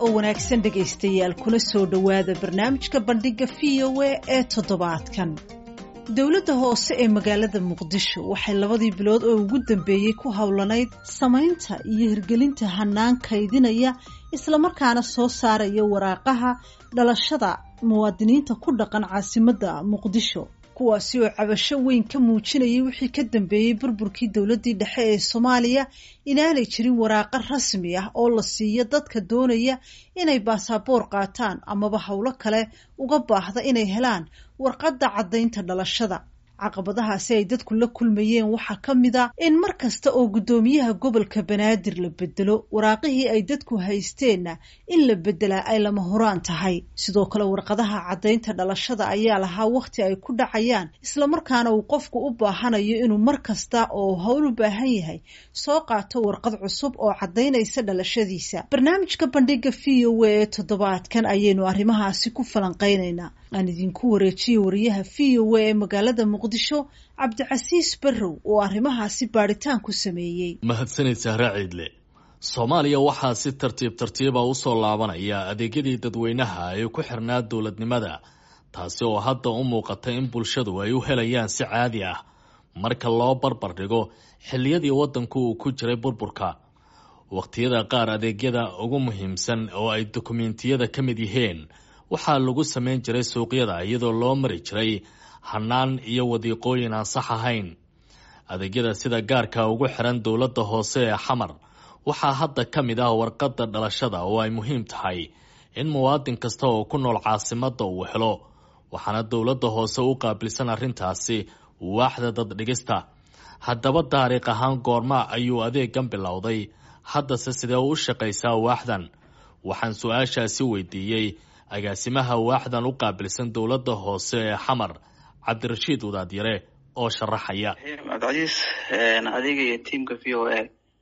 oo wanaagsan dhegaystayaal kuna soo dhowaada barnaamijka bandhiga v o a ee toddobaadkan dowladda hoose ee magaalada muqdisho waxay labadii bilood oo ugu dambeeyey ku howlanayd samaynta iyo hirgelinta hanaan kaydinaya islamarkaana soo saaraya waraaqaha dhalashada muwaadiniinta ku dhaqan caasimadda muqdisho kuwaasi oo cabasho weyn ka muujinayay wixii ka dambeeyey burburkii dowladdii dhexe ee soomaaliya inaanay jirin waraaqo rasmi ah oo la siiyo dadka doonaya inay baasaboor qaataan amaba howlo kale uga baahda inay helaan warqadda caddaynta dhalashada caqabadahaasi ay dadku la kulmayeen waxaa ka mid a in mar kasta oo guddoomiyaha gobolka banaadir la bedelo waraaqihii ay dadku haysteenna in la beddelaa ay lama horaan tahay sidoo kale warqadaha caddaynta dhalashada ayaa lahaa wakhti ay ku dhacayaan islamarkaana uu qofku u baahanayo inuu mar kasta oo howl u baahan yahay soo qaato warqad cusub oo caddaynaysa dhalashadiisa barnaamijka bandhiga v o a ee toddobaadkan ayaynu arrimahaasi ku falanqaynaynaa aan idinku wareejiye wariyaha v o a ee magaalada muqdisho cabdicasiis barrow oo arrimahaasi baadhitaan ku sameeyey mahadsanid sahre ciidle soomaaliya waxaa si tartiib tartiiba usoo laabanaya adeegyadii dadweynaha ee ku xirnaa dowladnimada taasi oo hadda u muuqata in bulshadu ay u helayaan si caadi ah marka loo barbar dhigo xilliyadii waddanku uu ku jiray burburka wakhtiyada qaar adeegyada ugu muhiimsan oo ay dokumentiyada ka mid yihiin waxaa lagu samayn jiray suuqyada iyadoo loo mari jiray hanaan iyo wadiiqooyin aan sax ahayn adeegyada sida gaarka ugu xiran dowladda hoose ee xamar waxaa hadda ka mid ah warqadda dhalashada oo ay muhiim tahay in muwaadin kasta oo ku nool caasimadda uu helo waxaana dowladda hoose u qaabilsan arrintaasi waaxda daddhigista haddaba taariikh ahaan goorma ayuu adeegan bilowday haddase sidee u shaqaysaa waaxdan waxaan su-aashaasi weydiiyey agaasimaha waaxdan u qaabilsan dowladda hoose ee xamar cabdirashiid wadaadyare oo sharaxaya cabdicasiis adiga iyo tiamka v o a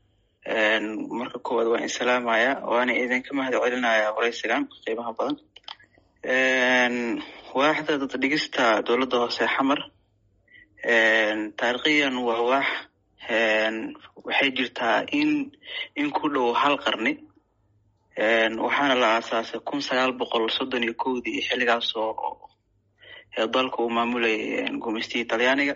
marka koowaad waan insalaamaya waana idinka mahad celinaya waraysigan qiimaha badan waaxda daddhigista dowladda hoose ee xamar taariikhiyan waa waax waxay jirtaa in in ku dhow hal qarni waxaana la aasaasay kun sagaal boqol soddon iyo kowdii xilligaas oo dalka uu maamulayay gumeystihii talyaaniga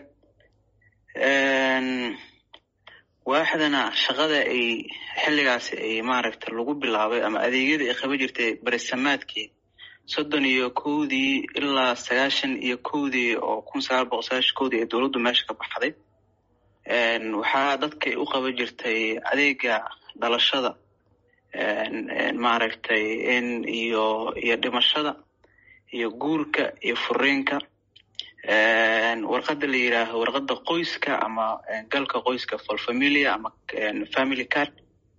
waaxdana shaqada ay xilligaasi ay maaragta lagu bilaabay ama adeegyada ay qaban jirtay beresamaadkii soddon iyo kowdii ilaa sagaashan iyo kowdii oo kun sagaal boqol sagaashan kowdii ee dowladdu meesha ka baxday waxaa dadkay u qaban jirtay adeega dhalashada maaragtay in iyo iyo dhimashada iyo guurka iyo furiinka warqadda la yidhaaho warqadda qoyska ama galka qoyska folfamilia ama family card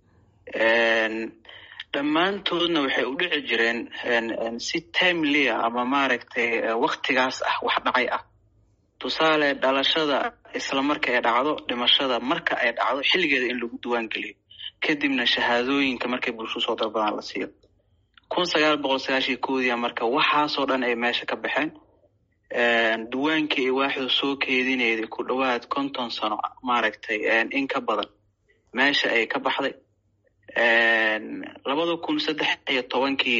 dhammaantoodna waxay u dhici jireen si timelia ama maaragtay waktigaas ah wax dhacay ah tusaale dhalashada isla marka ay dhacdo dhimashada marka ay dhacdo xilligeeda in lagu duwaan geliyo kadibna shahaadooyinka markay bulsho soo dalbadaan la siiyo kun sagaal boqol sagaashiyo kowdiya marka waxaasoo dhan ay meesha ka baxeen duwaankii ay waaxdu soo keedinayday ku dhowaad konton sano maaragtay in ka badan meesha ay ka baxday labada kun saddex iyo tobankii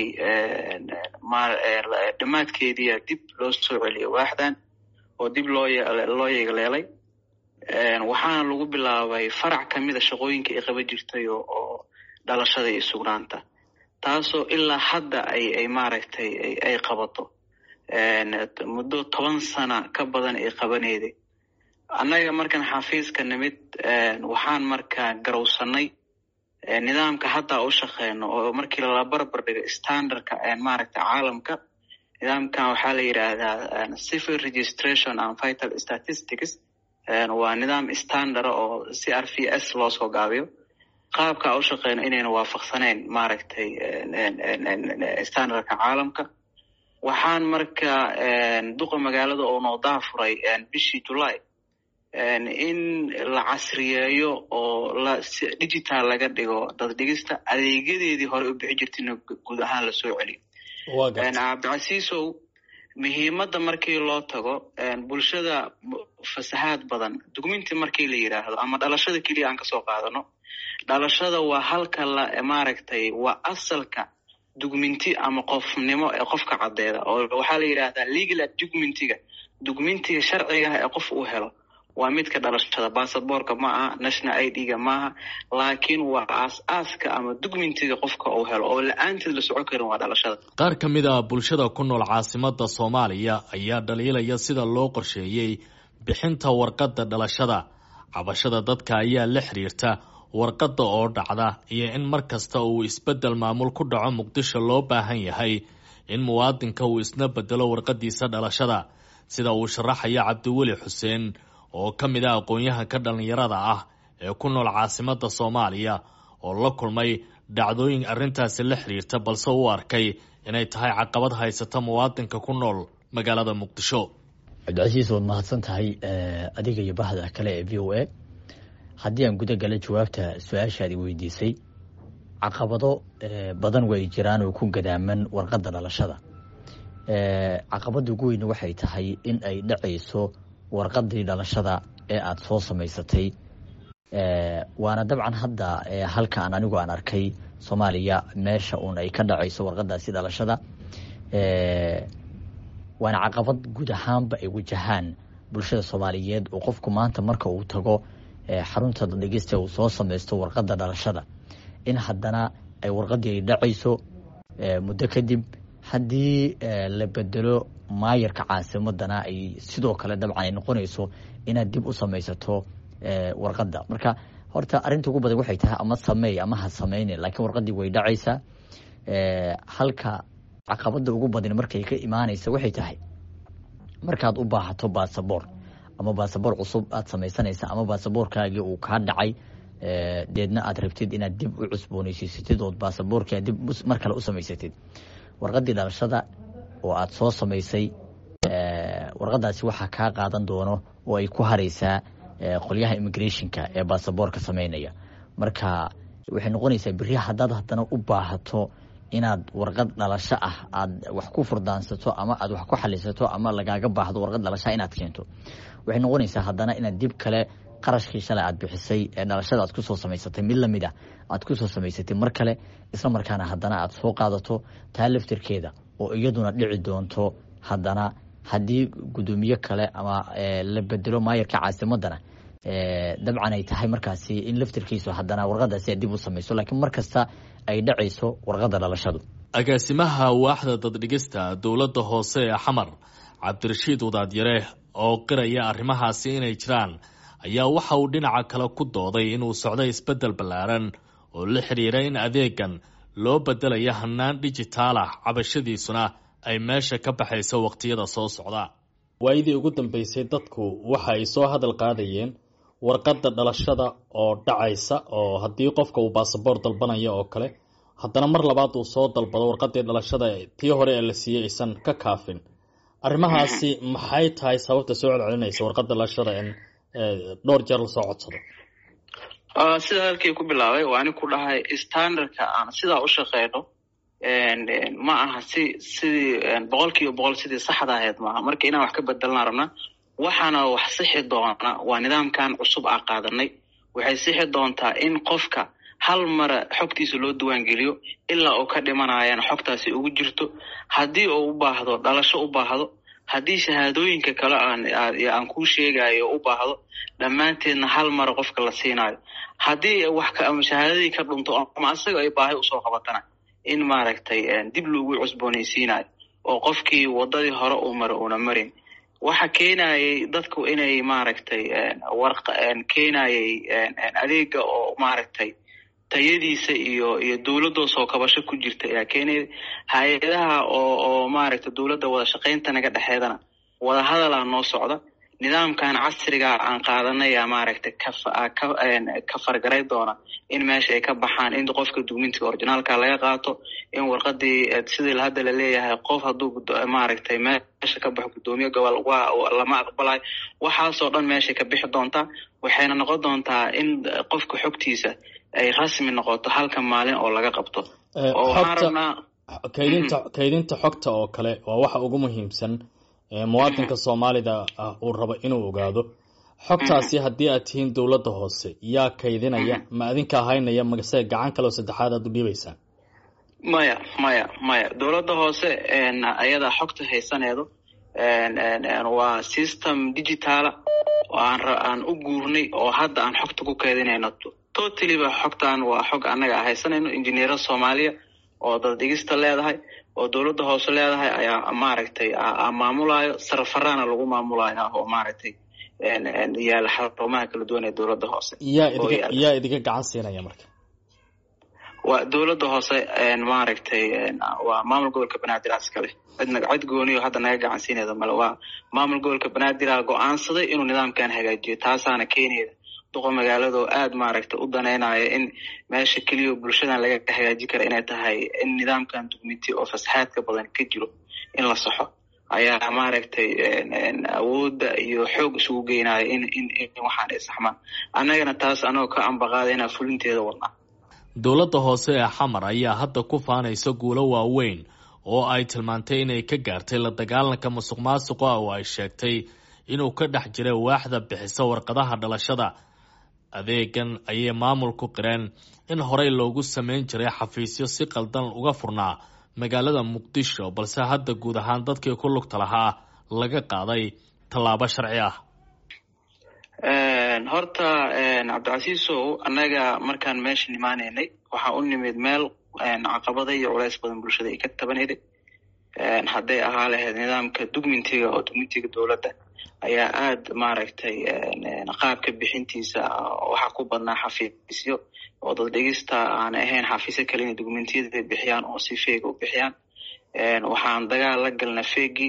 dhammaadkeediia dib loo soo celiyay waaxdan oo dib loo loo yeegleelay waxaana lagu bilaabay farac kamida shaqooyinka ay qaban jirtay oo dhalashada iyo sugnaanta taasoo ilaa hadda ay ay maaragtay ay qabato muddo toban sana ka badan ay qabanayday annaga markaan xafiiska nimid waxaan markaa garowsanay nidaamka hadda u shaqeyno oo markii lala barbar dhigo standardka maaragtay caalamka nidaamkan waxaa la yidhaahdaa civil registration and vital statistics waa nidaam standard oo c r v s loo soo gaabiyo qaabka a u shaqeyno inayna waafaqsaneyn maaragtay standardka caalamka waxaan marka duqa magaalada oo noodaa furay bishii july in la casriyeeyo oo la digital laga dhigo daddhigista adeegyadeedii hore u bixi jirtayna guud ahaan lasoo celiyo cabdicasiisow muhiimadda markii loo tago bulshada fasahaad badan dugminti markii la yidhaahdo ama dhalashada keliya aan kasoo qaadano dhalashada waa halka la maaragtay waa asalka dugminti ama qofnimo ee qofka caddeeda oo waxaa la yidhaahdaa legal dugmentiga dugmentiga sharcigaha ee qof uu helo waa midka dhalashada basaborka ma aha national i d ga maaha laakiin waa aas-aaska ama dugmentiga qofka uu helo oo la-aanteed la socon karin waa dhalashada qaar ka mid a bulshada ku nool caasimada soomaaliya ayaa dhaliilaya sida loo qorsheeyey bixinta warqadda dhalashada cabashada dadka ayaa la xiriirta warqadda oo dhacda iyo in mar kasta uu isbeddel maamul ku dhaco muqdisho loo baahan yahay in muwaadinka uu isna bedelo warqadiisa dhalashada sida uu sharaxaya cabdiweli xuseen oo ka mid ah aqoon-yahanka dhallinyarada ah ee ku nool caasimada soomaaliya oo la kulmay dhacdooyin arrintaasi la xiriirta balse u arkay inay tahay caqabad haysata muwaadinka ku nool magaalada muqdisho cabdicasiis waad mahadsan tahay adiga iyo bahda kale ee v o a haddii aan guda gala jawaabta su-aashaadi weydiisay caqabado badan way jiraan oo ku gadaaman warqadda dhalashada caqabada ugu weyn waxay tahay in ay dhacayso warqadii dhalashada ee aada soo samaysatay waana dabcan hadda halkaan anigu aan arkay soomaaliya meesha uun ay ka dhacayso warqadaasi dhalashada waana caqabad guud ahaanba ay wajahaan bulshada soomaaliyeed oo qofku maanta marka uu tago xarunta dhegeysta uu soo samaysto warqadda dhalashada in haddana ay warqadii ay dhacayso muddo kadib haddii la bedelo maayarka caasimadana ay sidoo kale dabcan ay noqonayso inaad dib u samaysato warqadda marka horta arrinta ugu badan waxay tahay ama sameey ama ha sameyne laakiin warqadii way dhacaysaa halka caqabada ugu badan markay ka imaanaysa waxay tahay markaad u baahato basaboor ama basaboor cusub aad samaysanaysa ama basaboorkaagii uu kaa dhacay deedna aad rabtid inaad dib u cusbooneysiisatid ood basaboorkia dib mar kale u samaysatid warqadii dhalashada oo aad soo samaysay warqadaasi waxaa kaa qaadan doono oo ay ku haraysaa qolyaha immigrationka ee basaboorka sameynaya marka waxay noqonaysaa beri haddaad haddana u baahato inaad warqad dhalasho ah aad wax ku furdaansato ama aad wax ku xalisato ama lagaaga baahdo warqad dhalasha inaad keento waxay noqonaysaa haddana inaad dib kale qarashkii shalay aad bixisay ee dhalashada aad kusoo samaysatay mid lamid ah aad kusoo samaysatay mar kale isla markaana haddana aad soo qaadato taa laftirkeeda oo iyaduna dhici doonto haddana haddii guddoomiye kale ama la bedelo maayarka caasimadana dabcan ay tahay markaasi in laftirkiisu haddana warqadaasi aad dib u samayso laakiin mar kasta ay dhacayso warqadda dhalashadu agaasimaha waaxda daddhigista dowladda hoose ee xamar cabdirashiid wadaadyare oo qiraya arrimahaasi inay jiraan ayaa waxa uu dhinaca kale ku dooday inuu socday isbeddel ballaaran oo la xidhiira in adeegan loo bedelaya hannaan dhijitaal ah cabashadiisuna ay meesha ka baxayso waqtiyada soo socda waayadii ugu dambeysay dadku waxa ay soo hadal qaadayeen warqadda dhalashada oo dhacaysa oo haddii qofka uu baasaboor dalbanaya oo kale haddana mar labaad uu soo dalbado warqadii dhalashada tii hore ee la siiyey aysan ka kaafin arrimahaasi maxay tahay sababta soo celcelinaysa warqadda dhalashada in dhowr jeer lasoo codsado sidaa halkii ku bilaabay waa ani ku dhahay standardka aan sidaa u shaqeyno ma aha si sidii boqol kiiba boqol sidii saxda ahayd maaha marka inaan wax ka bedelnaa rabna waxaana wax sixi doona waa nidaamkan cusub aa qaadanay waxay sixi doontaa in qofka hal mara xogtiisa loo diwaangeliyo ilaa uu ka dhimanayana xogtaasi ugu jirto haddii uu u baahdo dhalasho u baahdo haddii shahaadooyinka kale aan kuu sheegayo u baahdo dhammaanteedna hal mara qofka la siinayo haddii wax shahaadadii ka dhunto ama asaga ay baahi usoo qabatana in maaragtay dib loogu cusboonaysiinayo oo qofkii wadadii hore uu mara uuna marin waxa keenayay dadku inay maaragtay warq keenayay adeega oo maaragtay tayadiisa iyo iyo dowladoo soo kabasho ku jirta ayaa keenaya hay-adaha oo oo maaragtay dowladda wada shaqaynta naga dhexeedana wada hadalaa noo socda nidaamkan casriga aan qaadanaya maaragtay ka fargaray doona in meesha ay ka baxaan in qofka dugmintiga orginaalka laga qaato in warqadii sidii hadda la leeyahay qof hadduu maaragtay meesha ka baxo guddoomiye gobol waa lama aqbalayo waxaasoo dhan meeshay ka bixi doontaa waxayna noqon doontaa in qofka xogtiisa ay rasmi noqoto halka maalin oo laga qabto oo waxaan rabnaa kaydinta kaydinta xogta oo kale waa waxa ugu muhiimsan muwaadinka soomaalida ah uu rabo inuu ogaado xogtaasi haddii aad tihiin dowladda hoose yaa kaydinaya ma adinka haynaya magase gacan kaleo saddexaad aad u dhiibaysaan maya maya maya dowladda hoose ayadaa xogta haysaneedo waa system digitaala oo aan aan u guurnay oo hadda aan xogta ku keedinayno totalyba xogtan waa xog annaga haysanayno injineero soomaaliya oo dad dhigista leedahay oo dowladda hoose leedahay ayaa maaragtay maamulayo sarafaraana lagu maamulaya oo maaragtay yaala xarumaha kala duwan ee dowladda hoose yaa idiga yaa idiga gacan siinaya marka waa dowladda hoose maaragtay waa maamul gobolka banaadir iskale cidna cid gooniyo hadda naga gacan siinayda male waa maamul gobolka banaadir go-aansaday inuu nidaamkan hagaajiyo taasaana keenayda duqa magaalada oo aada maaragtay u daneynaya in meesha keliya bulshadan laga hagaaji kara inay tahay in nidaamkan dugmiti oo fasaxaadka badan ka jiro in la saxo ayaa maaragtay awoodda iyo xoog isugu geynaya in in in waxaan ay saxmaan annagana taas anagoo ka ambaqaadayna fulinteeda wadnaa dowladda hoose ee xamar ayaa hadda ku faanaysa guulo waaweyn oo ay tilmaantay inay ka gaartay la dagaalanka musuq maasuqa oo ay sheegtay inuu ka dhex jiray waaxda bixisa warqadaha dhalashada adeegan ayay maamulku qireen in horey loogu samayn jiray xafiisyo si qaldan uga furnaa magaalada muqdisho balse hadda guud ahaan dadkii ku lugta lahaa laga qaaday tallaabo sharci ah horta cabdicasiisow annaga markaan meesha nimaanaynay waxaa u nimid meel caqabada iyo culays badan bulshada ay ka tabanayday hadday ahaa lahayd nidaamka dugmintiga oo dugmintiga dowladda ayaa aada maaragtay qaabka bixintiisa waxaa ku badnaa xafiisyo oo dad dhigista aan ahayn xafiisyo kale inay dugmentiyada bixiyaan oo si feega u bixiyaan waxaan dagaal la galna feegii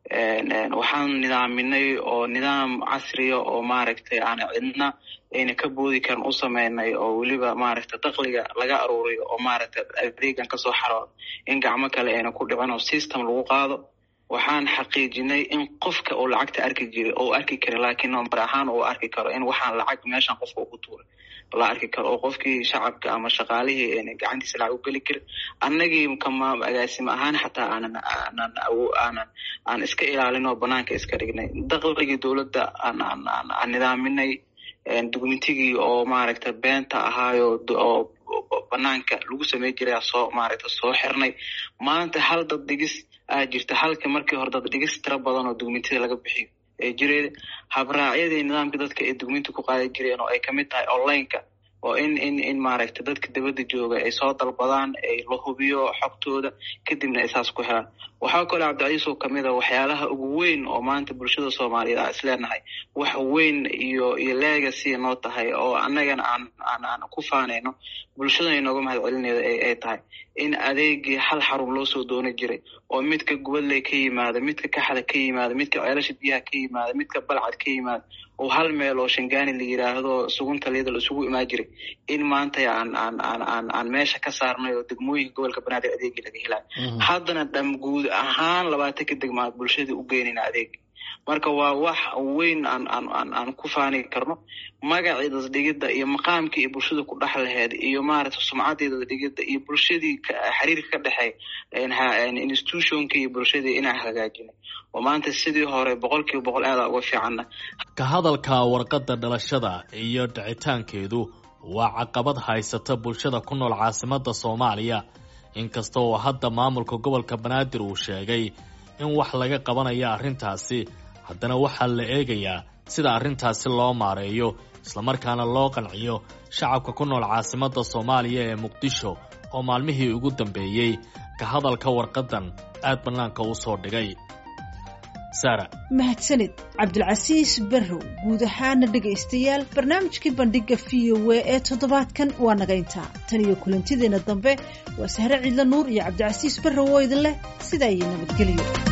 waxaan nidaaminay oo nidaam casriya oo maaragtay aan cidna ayna ka boodi karin u sameynay oo weliba maaragtay dakliga laga aruuriyo oo maaragtay adeegan kasoo xaroodo in gacmo kale ayna ku dhicin oo system lagu qaado waxaan xaqiijinay in qofka uu lacagta arki jiray oo arki kara laakiin number ahaan uu arki karo in waxaan lacag meeshan qofka ugu tuuray la arki karo oo qofkii shacabka ama shaqaalihii ayna gacantiisa lacag u geli karin annagii kama agaasimo ahaan xataa aanan aanan aanan aan iska ilaalin oo banaanka iska dhignay dakligii dowladda aan aan aan aan nidaaminay dugmentigii oo maaragtay beenta ahaayo oo banaanka lagu samey jiray soo maaragtay soo xirnay maanta hal dad dhigis aa jirta halka markii hore dad dhigis tiro badan oo dugmentida laga bixiyo ee jireen habraacyadii nidaamka dadka ay dugminta ku qaadi jireen oo ay kamid tahay onlineka oo in in in maaragtay dadka dabadda jooga ay soo dalbadaan ay la hubiyo xogtooda kadibna ay saas ku helaan waxaa kaloo cabdicaiis oo kamid a waxyaalaha ugu weyn oo maanta bulshada soomaaliyeed aan isleenahay wax weyn iyo iyo legacy noo tahay oo annagana aan aan aan ku faanayno bulshadana inooga mahad celineeda ay tahay in adeegii hal xarun loo soo dooni jiray oo midka gubadley ka yimaada midka kaxda ka yimaada midka ceelasha biyaha ka yimaada midka balcad ka yimaada oo hal meel oo shangaani la yiraahdo sugunta liyada la isugu imaan jiray in maanta aan aan aan aan aan meesha ka saarnay oo degmooyinka gobolka banaadir adeegii laga helayo haddana dham guud ahaan labaatanka degmaad bulshadii u geynayna adeeg marka waa wax weyn aan aan aan aan ku faani karno magacii dadadhigidda iyo maqaamkii iyo bulshada ku dhex laheed iyo maaragtay sumcaddii dadadhigidda iyo bulshadii xiriirka ka dhexeey institutionka iyo bulshadii inaan hagaajinay oo maanta sidii hore boqol kiiba boqol aada uga fiicanna ka hadalka warqadda dhalashada iyo dhicitaankeedu waa caqabad haysata bulshada ku nool caasimadda soomaaliya inkasta oo hadda maamulka gobolka banaadir uu sheegay in wax laga qabanayo arrintaasi haddana waxaa la eegayaa sida arrintaasi loo maareeyo islamarkaana loo qanciyo shacabka ku nool caasimadda soomaaliya ee muqdisho oo maalmihii ugu dambeeyey ka hadalka warqaddan aad bannaanka u soo dhigay sara mahadsanid cabdulcasiis barrow guud ahaana dhegaystayaal barnaamijkii bandhiga v o a ee toddobaadkan waa naga intaa tan iyo kulantideenna dambe waa sahre ciidla nuur iyo cabdicasiis barrow oo idin leh sidaa iyo nabadgelyo